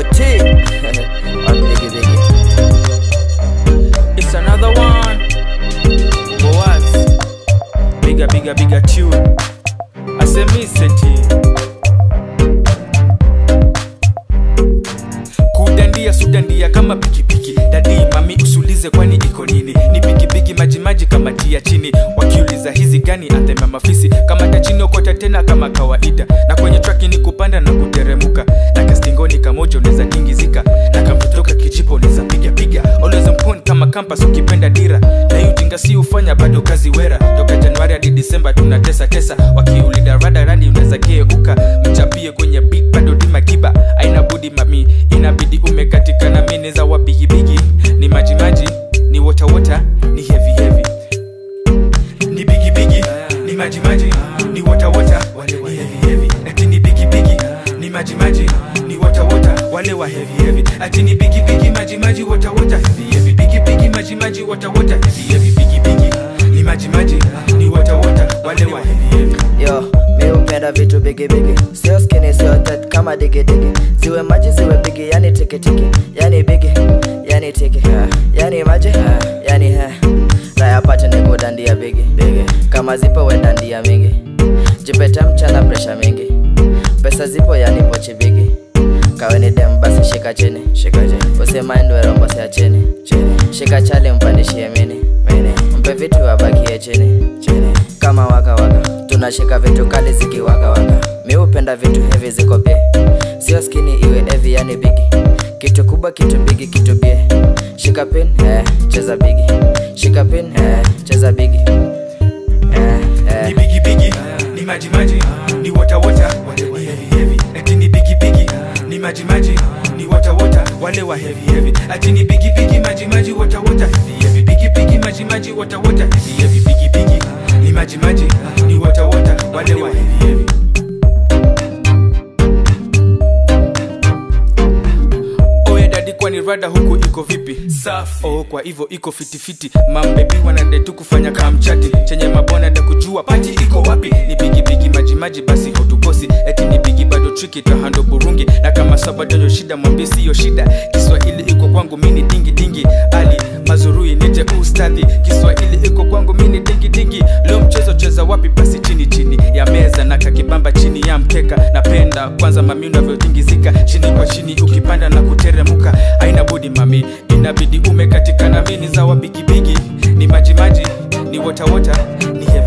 Yo T on Biggie Biggie. It's another one. Boaz. Bigger, bigger, bigger tune. I say me seti. Kudandia sudandia kama pikipiki. Dadi mami usulize kwani iko nini? Ni pikipiki majimaji kama tia chini. Wakiuliza hizi gani atema mafisi. Kama ta chini okota tena kama kawaida. Na kwenye traki ni kupanda na kuteremuka. Na kastingoni kamoja unaweza tingizika. Na kamtotoka kijipo unaweza piga piga. Always on point kama campus ukipenda dira. Na hiyo ujinga si ufanya bado kazi wera. Toka Januari hadi Disemba tunatesa tesa. Wakiulida rada radi unaweza geuka. Mchapie kwenye beat bado dima kiba. Aina budi mami inabidi umekatika na mini za wabigibigi. Ni maji maji, ni water water, ni heavy heavy ni bigi bigi ni maji maji ni wota wota wale wa heavy heavy ati ni bigi bigi ni maji maji ni wota wota wale wa heavy heavy ati ni bigi bigi maji maji wota wota heavy heavy bigi bigi maji maji wota wota heavy heavy bigi bigi ni maji maji ni wota wota wale wa heavy heavy Yo, mi hupenda vitu bigi bigi, sio skinny, sio tet kama digi digi, ziwe maji ziwe bigi, yani tiki tiki, yani bigi, yani tiki, yani maji, yani he, raya pate ni kudandia bigi bigi, kama zipo we dandia mingi, jipeta mchana presha mingi, pesa zipo yani pochi bigi, kaweni dem basi shika chini, shika chini, usimaindi werombo sia chini, chini, shika chali mpandishie mini, mini, mpe vitu abakie chini, chini, kama waka waka tunashika vitu kali zikiwaka waka mi hupenda vitu hevi ziko bie sio skini iwe evi yani bigi kitu kubwa kitu bigi kitu bie shika pin eh, cheza bigi shika pin eh, cheza bigi eh, eh. ni bigi bigi ni maji maji ni wota wota wale wa heavy heavy ati ni bigi bigi ni maji maji ni wota wota wale wa heavy heavy ati ni bigi bigi maji maji wota wota heavy heavy bigi bigi maji maji wota wota heavy heavy bigi bigi ni maji maji ni wota wota wale wa heavy heavy oya dadi kwani rada huku iko vipi safi oh, kwa hivyo iko fitifiti mambebi wanadetu kufanya kamchati chenye mabwana da kujua pati iko wapi ni bigibigi majimaji basi hautukosi eti ni bigi bado triki tahando burungi na kama sabadoyo shida mwambie siyo shida kiswahili iko kwangu mini dingi dingi ali mazurui nije ustadhi kiswahili iko kwangu mini dingi dingi leo mchezo cheza wapi basi chini chini ya meza na kakibamba chini ya mkeka napenda kwanza mami unavyotingizika chini kwa chini ukipanda na kuteremuka aina budi mami inabidi umekatika na mini za wabigibigi ni majimaji ni wotawota ni heavy